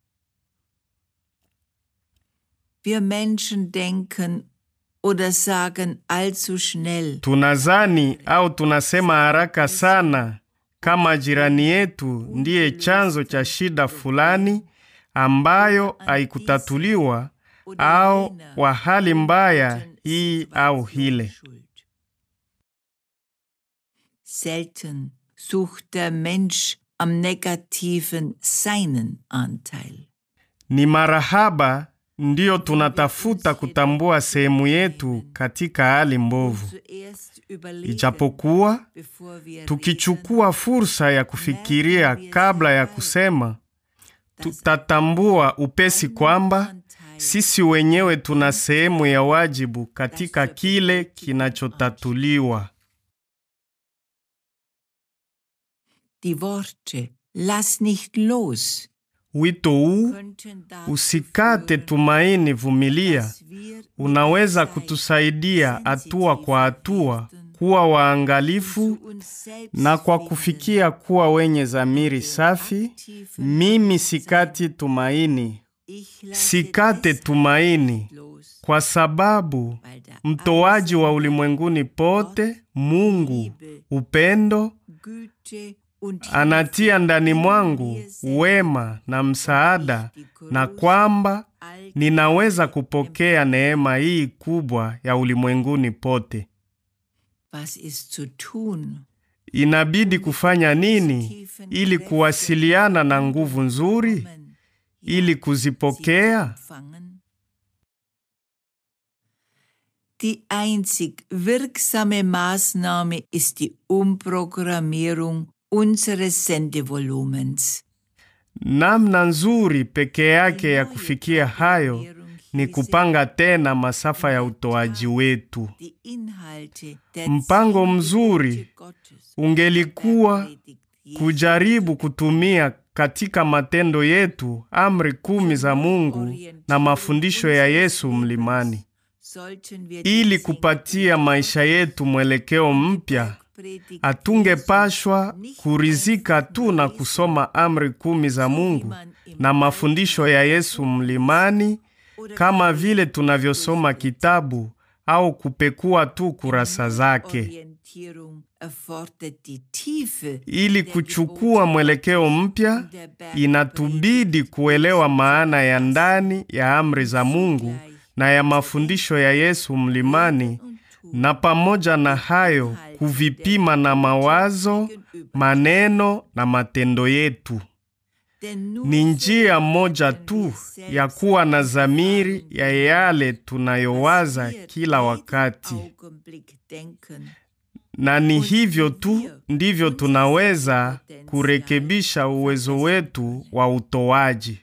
Wir Menschen denken oder sagen allzu schnell, Tunazani au tunasema haraka sana kama jirani yetu ndiye chanzo cha shida fulani ambayo haikutatuliwa oder au jener wa hali mbaya guten hii au Situation hile. schuld. Selten sucht der Mensch am Negativen seinen Anteil. Ni marahaba ndiyo tunatafuta kutambua sehemu yetu katika hali mbovu, Zuerst überlegen, ijapokuwa bevor wir reden, tukichukua fursa ya kufikiria kabla ya kusema, tutatambua upesi kwamba sisi wenyewe tuna sehemu ya wajibu katika kile kinachotatuliwa. Die Worte Lass nicht los Wito huu könnten dazu usikate führen, tumaini, vumilia, dass wir mit unaweza der Zeit kutusaidia hatua kwa hatua sensitiv kuwa zu waangalifu uns selbst na kwa finden. kufikia kuwa wenye dhamiri safi. Mimi sikati tumaini, Ich lasse sikate deshalb tumaini, nicht los, kwa sababu weil der mtoaji wa allsehende ulimwenguni pote, Mungu upendo, Güte und anatia ndani Hilfe mwangu in mir selbst wema na msaada, ich die na größte kwamba all ninaweza kupokea neema hii kubwa ya ulimwenguni pote. Was ist zu tun? Inabidi kufanya nini ili kuwasiliana na nguvu nzuri, Kommen, ili sie zu kuzipokea? empfangen? Die einzig wirksame Maßnahme ist die Umprogrammierung unseres Sendevolumens. Namna nzuri peke yake ya kufikia hayo ni kupanga tena masafa ya utoaji wetu. Die Inhalte der Mpango zehn mzuri Gebote Gottes ungelikuwa der Bergpredigt Jesu kujaribu kutumia katika matendo yetu amri kumi za Mungu na mafundisho ya Yesu mlimani sollten wir ili die kupatia maisha yetu mwelekeo mpya. Bergpredigt Hatungepashwa kurizika tu na kusoma amri kumi za Mungu na mafundisho ya Yesu mlimani kama vile tunavyosoma kitabu au kupekua tu kurasa zake. Orientierung erfordert die Tiefe Ili der kuchukua Gebote mwelekeo mpya, und der Bergpredigt inatubidi kuelewa maana ya ndani ya amri za Mungu na ya mafundisho ya Yesu mlimani, und tun. na pamoja na hayo kuvipima na mawazo, maneno na matendo yetu. Denn nur Ni so njia moja können tu wir ya selbst kuwa na dhamiri erfahren, ya yale was tunayowaza wir kila jeden wakati. Augenblick denken na ni hivyo tu ndivyo tunaweza kurekebisha uwezo wetu wa utoaji.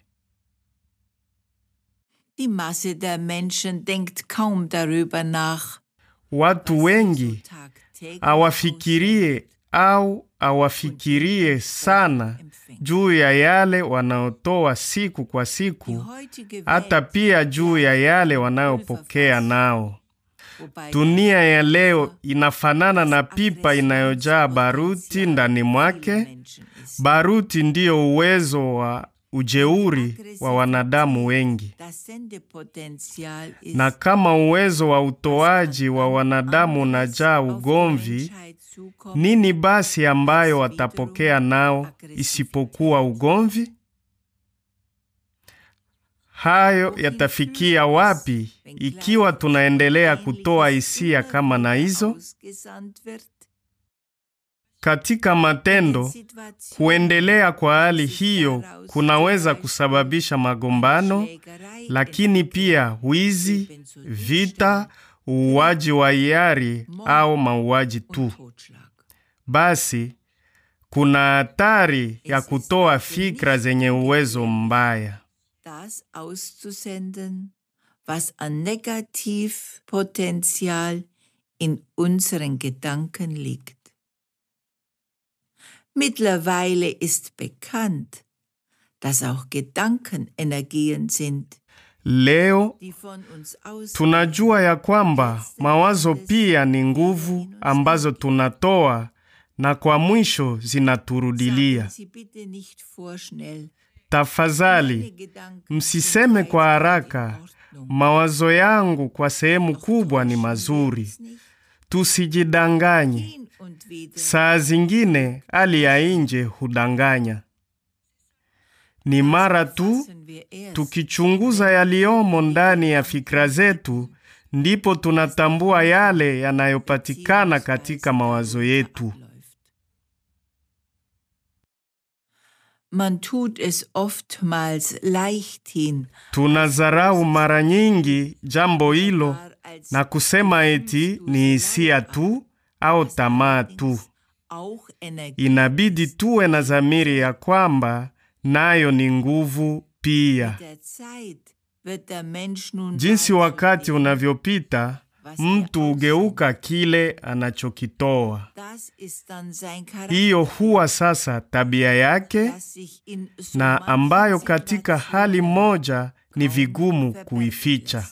Die Masse der Menschen denkt kaum darüber nach. Watu wengi tagtäglich hawafikirie au hawafikirie sana juu ya yale wanaotoa siku kwa Die siku, heutige hata Welt, pia juu ya yale wanayopokea nao. wobei Dunia ya leo inafanana na pipa inayojaa baruti ndani mwake. Menschen ist. Baruti ndiyo uwezo wa ujeuri wa wanadamu wengi, Das Sendepotenzial ist na kama uwezo wa utoaji wa wanadamu unajaa ugomvi, nini basi ambayo watapokea nao isipokuwa ugomvi? Hayo yatafikia wapi ikiwa tunaendelea kutoa hisia kama na hizo? Katika matendo, kuendelea kwa hali hiyo kunaweza kusababisha magombano, lakini pia wizi, vita, uuaji wa hiari au mauaji tu. Basi kuna hatari ya kutoa fikra zenye uwezo mbaya. das auszusenden, was an Negativpotenzial in unseren Gedanken liegt. Mittlerweile ist bekannt, dass auch Gedanken Energien sind, Leo die von uns aus tunajua ya kwamba mawazo pia ni nguvu ambazo tunatoa na kwa mwisho zinaturudilia. Sagen Sie bitte nicht vorschnell. Tafadhali Meine Gedanken msiseme sind kwa in haraka, Ordnung. mawazo yangu kwa sehemu kubwa ni mazuri. Tusijidanganye, Hin und wieder saa zingine hali ya nje hudanganya. Ni mara tu fassen wir erst, tukichunguza yaliyomo ndani ya fikra zetu, ndipo tunatambua yale yanayopatikana katika mawazo yetu. abläuft. Man tut es oftmals leichthin, Tunadharau mara nyingi jambo hilo gar als na kusema eti ni hisia tu au tamaa tu. auch Energie. Inabidi tuwe na dhamiri ya kwamba nayo ni nguvu pia. Der Zeit wird der Mensch nun Jinsi dazu wakati leben. unavyopita, mtu hugeuka kile anachokitoa. Das ist dann sein Charakter, Hiyo huwa sasa tabia yake, das sich in so na manchen ambayo katika hali Situationen moja ni kaum vigumu verbergen kuificha. lässt.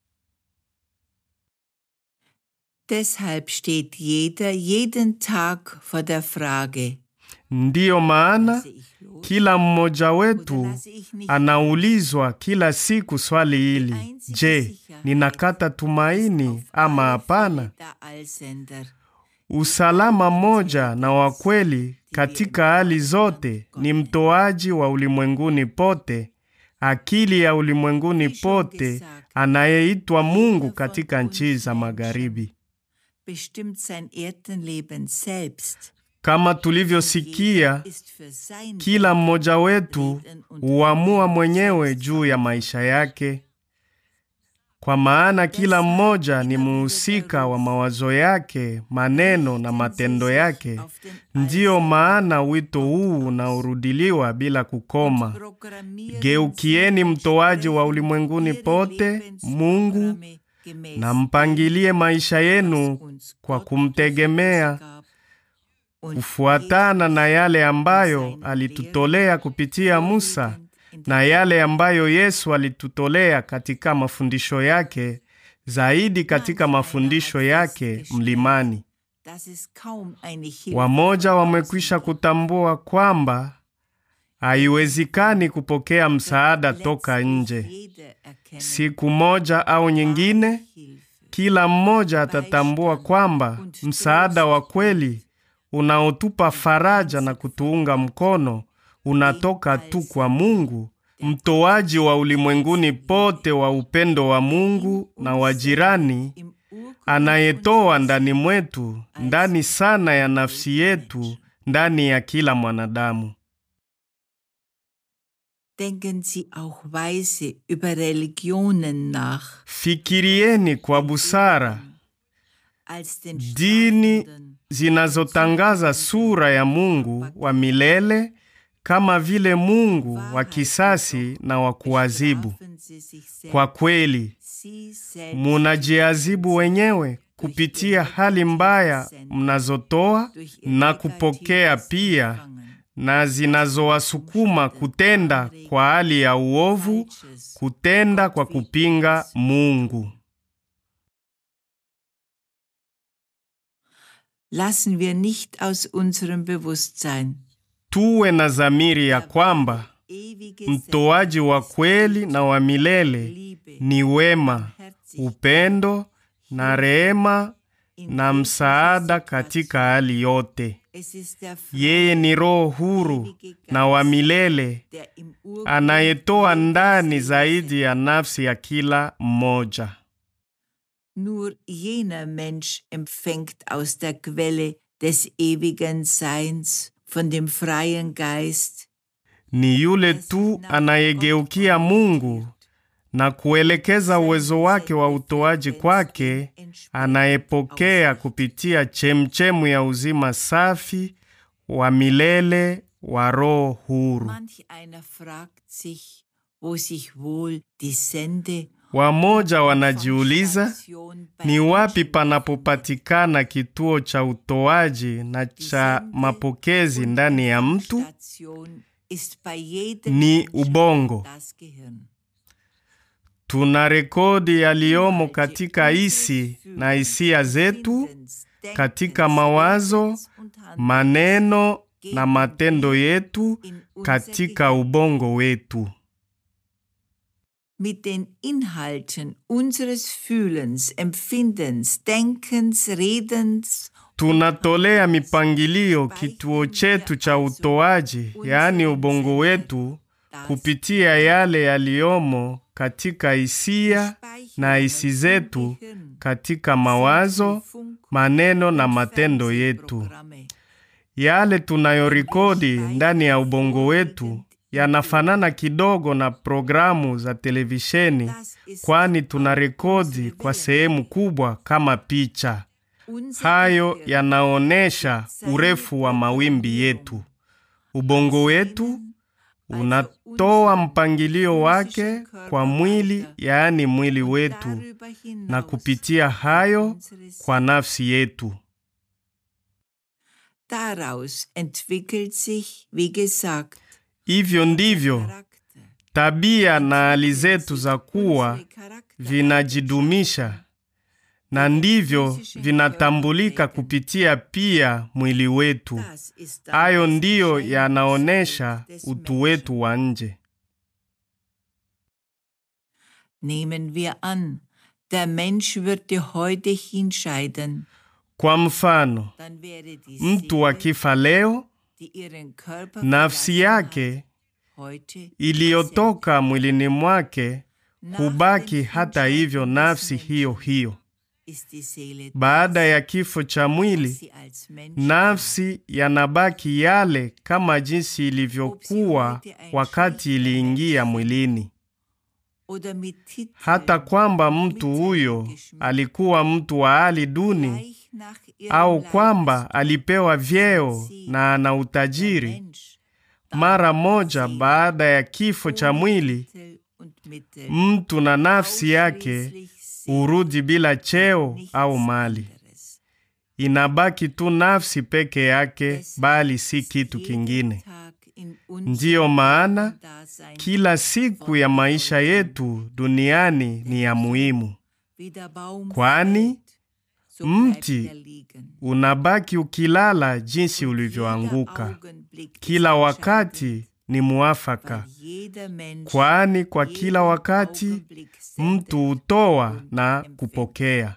Deshalb steht jeder jeden Tag vor der Frage, Ndiyo maana lasse ich los kila mmoja oder wetu lasse ich nicht anaulizwa kila siku swali hili: Je, ninakata tumaini auf ama alle hapana? Fälle der Allsender. Usalama moja na wa kweli katika hali zote ni mtoaji wa ulimwenguni pote, akili ya ulimwenguni pote, anayeitwa Mungu katika nchi za magharibi. bestimmt sein Erdenleben selbst. Kama tulivyosikia, Ist für sein kila mmoja wetu huamua mwenyewe juu ya maisha yake, kwa maana kila mmoja ni muhusika wa mawazo yake, maneno na matendo yake. Ndiyo maana wito huu unaorudiliwa bila kukoma: Programmieren geukieni Sie mtoaji wa entsprechend ulimwenguni Ihre pote, Mungu, Lebensprogramme gemäß na mpangilie maisha yenu uns kwa Gott kumtegemea uns gab und kufuatana na yale ambayo alitutolea kupitia Musa na yale ambayo Yesu alitutolea katika mafundisho yake, zaidi katika mafundisho yake mlimani. das ist kaum eine Hilfe Wamoja wamekwisha kutambua kwamba haiwezekani kupokea msaada toka nje. Jeder erkennt Siku moja au nyingine, Hilfe. kila mmoja atatambua kwamba msaada wa kweli unaotupa faraja na kutuunga mkono unatoka tu kwa Mungu, mtoaji wa ulimwenguni pote wa upendo wa Mungu na wa jirani, Im Urgrund anayetoa ndani mwetu, ndani sana ya nafsi yetu, ndani ya kila mwanadamu. denken Sie auch weise über Religionen nach, Fikirieni kwa busara als den dini startenden zinazotangaza sura ya Mungu wa milele kama vile Mungu wa kisasi na wa kuadhibu. Kwa kweli, munajiadhibu wenyewe kupitia hali mbaya mnazotoa na kupokea pia na zinazowasukuma kutenda kwa hali ya uovu, kutenda kwa kupinga Mungu. Lassen wir nicht aus unserem Bewusstsein Tuwe na dhamiri ya kwamba mtoaji wa kweli na wa milele ni wema, upendo na rehema na msaada katika hali yote. Yeye ni Roho huru na wa milele anayetoa ndani zaidi ya nafsi ya kila mmoja. Nur jener Mensch empfängt aus der Quelle des ewigen Seins von dem freien Geist. Ni yule tu anayegeukia Mungu na kuelekeza uwezo wake wa utoaji kwake, anayepokea kupitia chemchemu ya uzima safi wa milele wa Roho huru. Manch einer fragt sich, wo sich wohl die Sende Wamoja wanajiuliza ni wapi panapopatikana kituo cha utoaji na cha mapokezi ndani ya mtu. Ni ubongo. Tuna rekodi yaliyomo katika hisi na hisia zetu, katika mawazo, maneno na matendo yetu katika ubongo wetu. Mit den Inhalten unseres Fühlens, Empfindens, Denkens, Redens Tunatolea mipangilio kituo chetu cha utoaji, yaani ubongo wetu, kupitia yale yaliyomo katika hisia na hisi zetu, katika mawazo, maneno na matendo yetu. Yale tunayorikodi ndani ya ubongo wetu yanafanana kidogo na programu za televisheni, kwani tunarekodi kwa sehemu kubwa kama picha. Hayo yanaonyesha urefu wa mawimbi yetu. Ubongo wetu unatoa mpangilio wake kwa mwili, yaani mwili wetu, na kupitia hayo kwa nafsi yetu. Daraus entwickelt sich, wie gesagt, Hivyo ndivyo tabia na hali zetu za kuwa vinajidumisha na ndivyo vinatambulika kupitia pia mwili wetu. Hayo ndiyo yanaonyesha utu wetu wa nje. Nehmen wir an, der Mensch würde heute hinscheiden, Kwa mfano, dann wäre die mtu Seele, akifa leo, die ihren Körper nafsi verlassen yake hat, heute iliyotoka mwilini mwake hubaki hata hivyo nafsi hiyo hiyo. ist die Seele Baada ya kifo cha mwili, sie als Mensch nafsi yanabaki yale kama jinsi ilivyokuwa wakati iliingia mwilini, oder mit Titeln hata kwamba mtu huyo alikuwa mtu wa hali duni gleich nach ihrem au Leib kwamba alipewa vyeo na ana utajiri. Mensch, Mara moja baada ya kifo cha mwili, Titel und Mittel, mtu na nafsi yake ausschließlich Seele, hurudi bila cheo nichts au mali. anderes. Inabaki tu nafsi peke yake, Deshalb bali si ist kitu jeder kingine. Tag in unserem Ndiyo maana Dasein kila siku ya maisha yetu duniani ni ya muhimu, wie der Baum kwani fällt, so bleibt mti er liegen. unabaki ukilala jinsi ulivyoanguka. Kila wakati ni muafaka, kwani kwa kila wakati mtu hutoa na kupokea.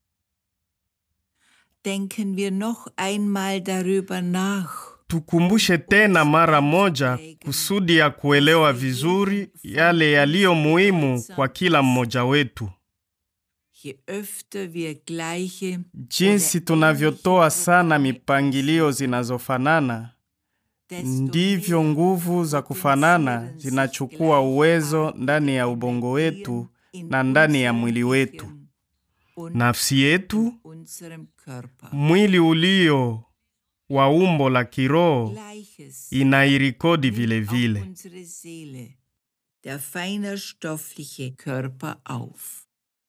Denken wir noch einmal darüber nach. Tukumbushe tena mara moja kusudi ya kuelewa vizuri yale yaliyo muhimu kwa kila mmoja wetu. Je öfter wir gleiche Jinsi oder tunavyotoa ähnliche sana Programme mipangilio zinazofanana, desto ndivyo mehr nguvu za kufanana zinachukua uwezo ndani ya ubongo wetu na ndani ya mwili wetu. und nafsi yetu, unserem Körper. mwili ulio wa umbo la kiroho Gleiches inairikodi nimmt vile auch vile. unsere Seele, der feiner stoffliche Körper auf.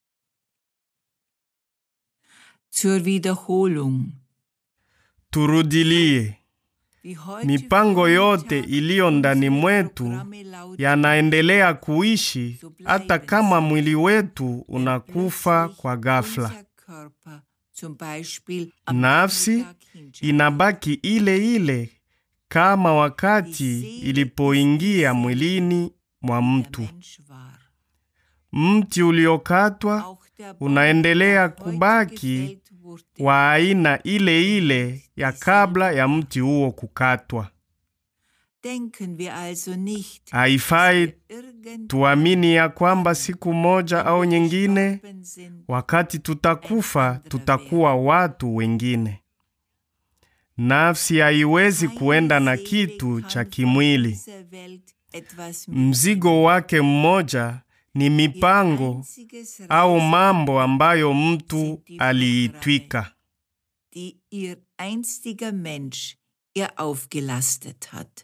Zur Wiederholung. Turudilie, Wie heute mipango yote Vormittag iliyo ndani unsere mwetu Programme lauten, yanaendelea kuishi hata kama mwili wetu unakufa kwa ghafla. unser Körper zum Beispiel am Nafsi Nachmittag hinschaut. inabaki ile ile kama wakati ilipoingia mwilini mwa der mtu. Mensch war. Mti uliokatwa Auch der Baum, unaendelea der heute kubaki gefällt wurde, wa aina ile ile ya kabla ya mti huo kukatwa. denken wir also nicht, Haifai dass wir irgendwann tuamini ya kwamba siku moja au nyingine, gestorben sind, wakati tutakufa, tutakuwa watu wengine. Nafsi haiwezi kuenda na Keine Seele kitu kann cha von kimwili. dieser Welt etwas Mzigo wake mmoja ni Ihr mipango einziges au Reisen, mambo ambayo mtu aliitwika. die ihr einstiger Mensch ihr aufgelastet hat.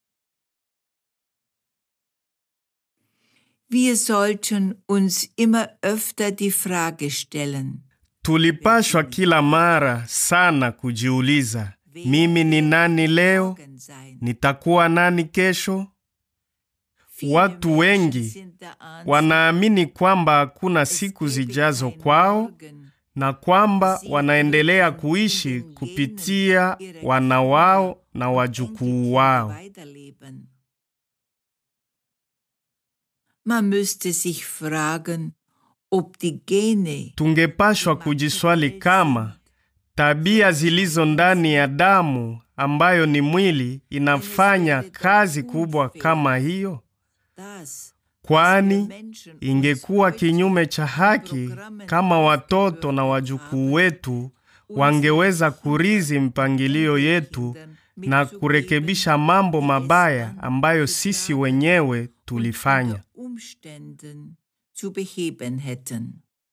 Wir sollten uns immer öfter die Frage stellen, Tulipashwa kila mara sana kujiuliza, mimi ni nani leo? morgen sein. Nitakuwa nani kesho? Viele Watu Menschen wengi sind der Ansicht, Wanaamini kwamba hakuna es siku gebe zijazo kein kwao Morgen. na kwamba wanaendelea kuishi kupitia wana wao na wajukuu wao. weiterleben. Man müsste sich fragen, ob die Gene Tungepashwa kujiswali kama tabia zilizo ndani ya damu ambayo ni mwili inafanya kazi kubwa kama hiyo, das, kwani ingekuwa kinyume cha haki kama watoto na wajukuu wetu wangeweza kurizi mpangilio yetu na kurekebisha mambo mabaya ambayo sisi wenyewe tulifanya. unter Umständen zu beheben hätten.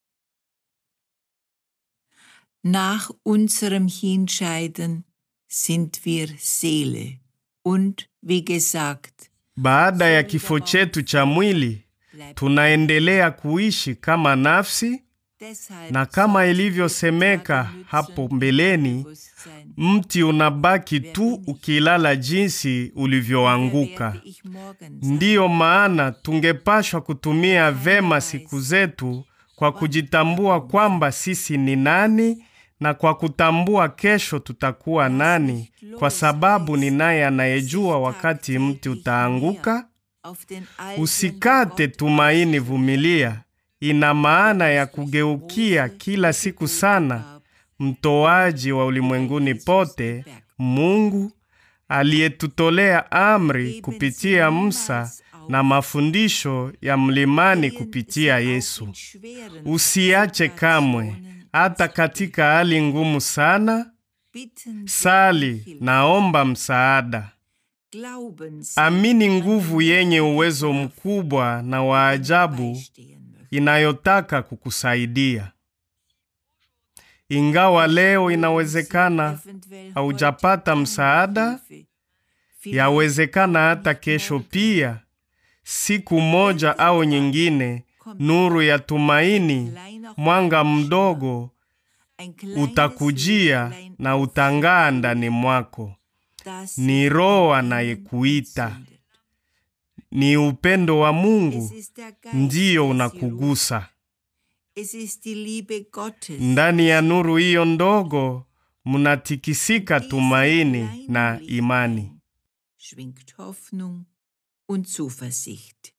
Nach unserem Hinscheiden sind wir Seele und, wie gesagt, Baada ya kifo chetu cha mwili, bleibt tunaendelea kuishi kama nafsi, deshalb na kama sollte ilivyosemeka es gerade hapo nützen, mbeleni, Bewusstsein, mti unabaki tu ukilala jinsi wer ulivyoanguka. werde ich morgen sein? Ndiyo maana tungepashwa kutumia vema siku zetu kwa kujitambua kwamba sisi ni nani na kwa kutambua kesho tutakuwa nani, kwa sababu ni naye anayejua wakati mti utaanguka. Auf den alten Usikate Gott tumaini, vumilia. Ina maana ya kugeukia kila siku sana mtoaji wa ulimwenguni pote, Mungu aliyetutolea amri kupitia Musa na mafundisho ya mlimani kupitia Yesu. Usiache kamwe, hata katika hali ngumu sana, sali, naomba msaada. Amini nguvu yenye uwezo mkubwa na wa ajabu inayotaka kukusaidia. Ingawa leo inawezekana haujapata msaada, yawezekana hata kesho pia, siku moja au nyingine, nuru ya tumaini, mwanga mdogo utakujia na utang'aa ndani mwako. Ni Roho anayekuita, ni upendo wa Mungu ndiyo unakugusa. Ndani ya nuru hiyo ndogo munatikisika tumaini na imani. schwingt Hoffnung und Zuversicht.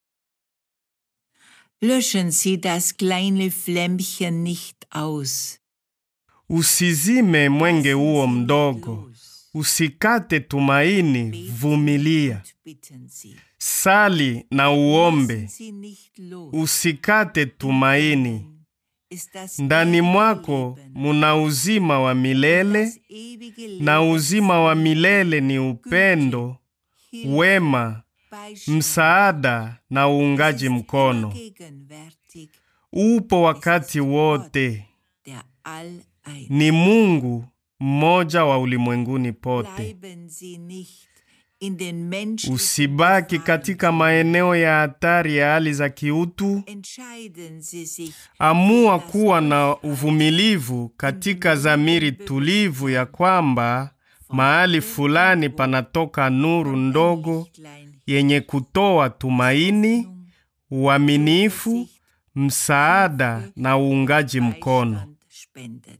Löschen Sie das kleine Flämmchen nicht aus. Usizime mwenge Lassen huo Sie nicht mdogo, los. usikate tumaini, Beten vumilia, und bitten Sie. sali na uombe, Lassen Sie nicht los. usikate tumaini. Ist das Ndani ewige mwako Leben. muna uzima wa milele, Das ewige na Leben uzima wa milele ni upendo, Hilfe, wema, Beistand. msaada na uungaji Es ist mkono. gegenwärtig upo wakati wote, der All-Ein. ni Mungu mmoja wa ulimwenguni pote. Bleiben Sie nicht in den menschlichen Usibaki katika maeneo ya hatari ya hali za kiutu. Entscheiden Sie sich Amua kuwa na uvumilivu katika dhamiri tulivu ya kwamba mahali fulani panatoka nuru ndogo Lichtlein yenye kutoa tumaini, uaminifu, msaada na uungaji mkono. Beistand spendet.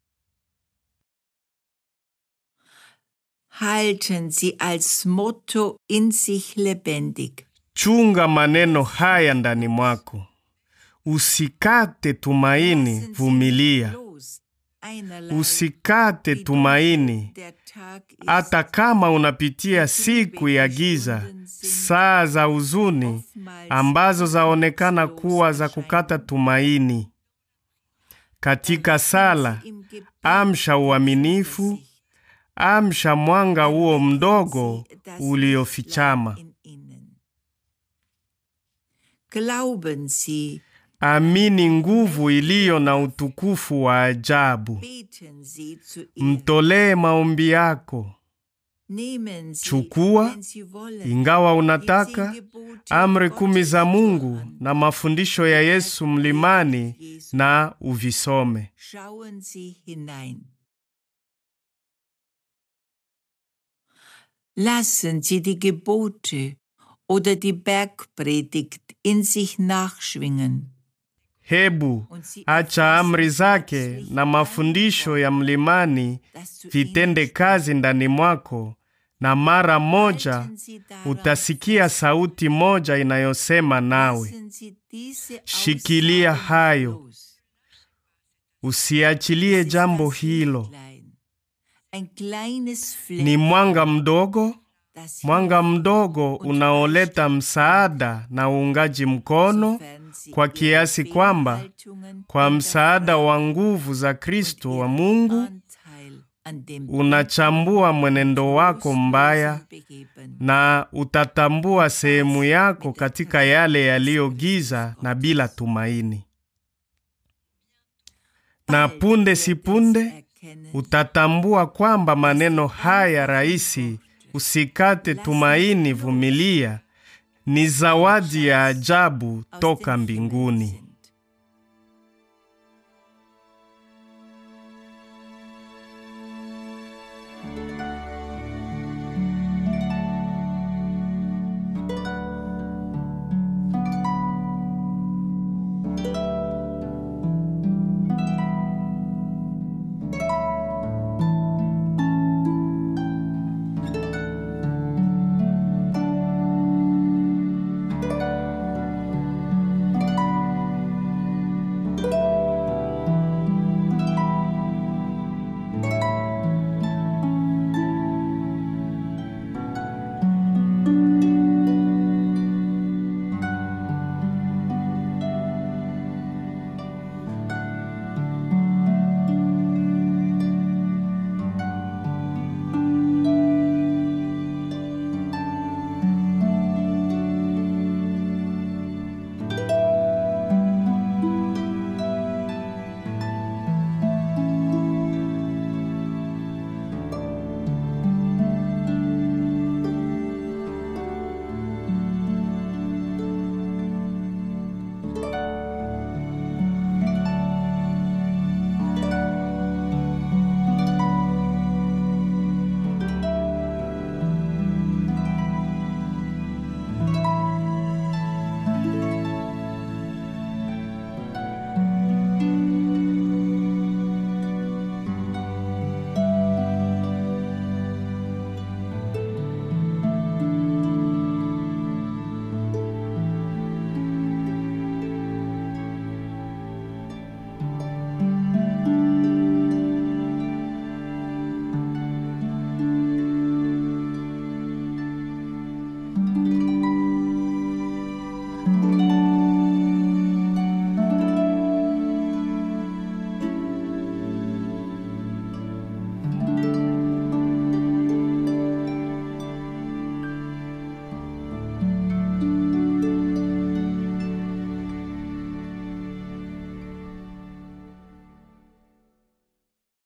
Halten Sie als Motto in sich lebendig. Chunga maneno haya ndani mwako, usikate tumaini, Lassen Sie vumilia. los. Einerlei Usikate die tumaini, Dunkel der Tag ist, hata kama unapitia siku ya giza, saa za huzuni ambazo zaonekana kuwa za kukata tumaini. Katika sala, im Gebet amsha uaminifu, amsha mwanga huo mdogo uliofichama. in Ihnen. Glauben Sie, Amini nguvu iliyo na utukufu wa ajabu. beten Sie zu ihm, Mtolee maombi yako, nehmen Sie, chukua, wenn Sie wollen, ingawa die unataka, zehn Gebote amri Gottes kumi za Mungu an. na mafundisho ya Yesu mlimani na uvisome. Schauen Sie hinein. Lassen Sie die Gebote oder die Bergpredigt in sich nachschwingen. Hebu acha amri zake na mafundisho ya mlimani dass zu vitende ihnen kazi ndani mwako, na mara moja halten Sie daran utasikia sauti moja inayosema nawe. Lassen Sie diese Shikilia Aussagen hayo. los. Usiachilie Es ist jambo das hilo. Lichtlein, Ein kleines Fleck, Ni mwanga mdogo, das mwanga mdogo unaoleta msaada na uungaji mkono Insofern Sie kwa Ihre kiasi kwamba Fehlhaltungen kwa msaada hinterfragen wa nguvu za Kristo und wa Ihren Mungu Anteil an dem unachambua mwenendo wako mbaya Trostlosen Begeben. na utatambua sehemu yako katika yale yaliyo giza na bila tumaini. Na Bald punde wird si es punde erkennen, utatambua kwamba maneno haya rahisi, usikate tumaini, vumilia, ni zawadi ya ajabu aus toka dem Himmel mbinguni. sind.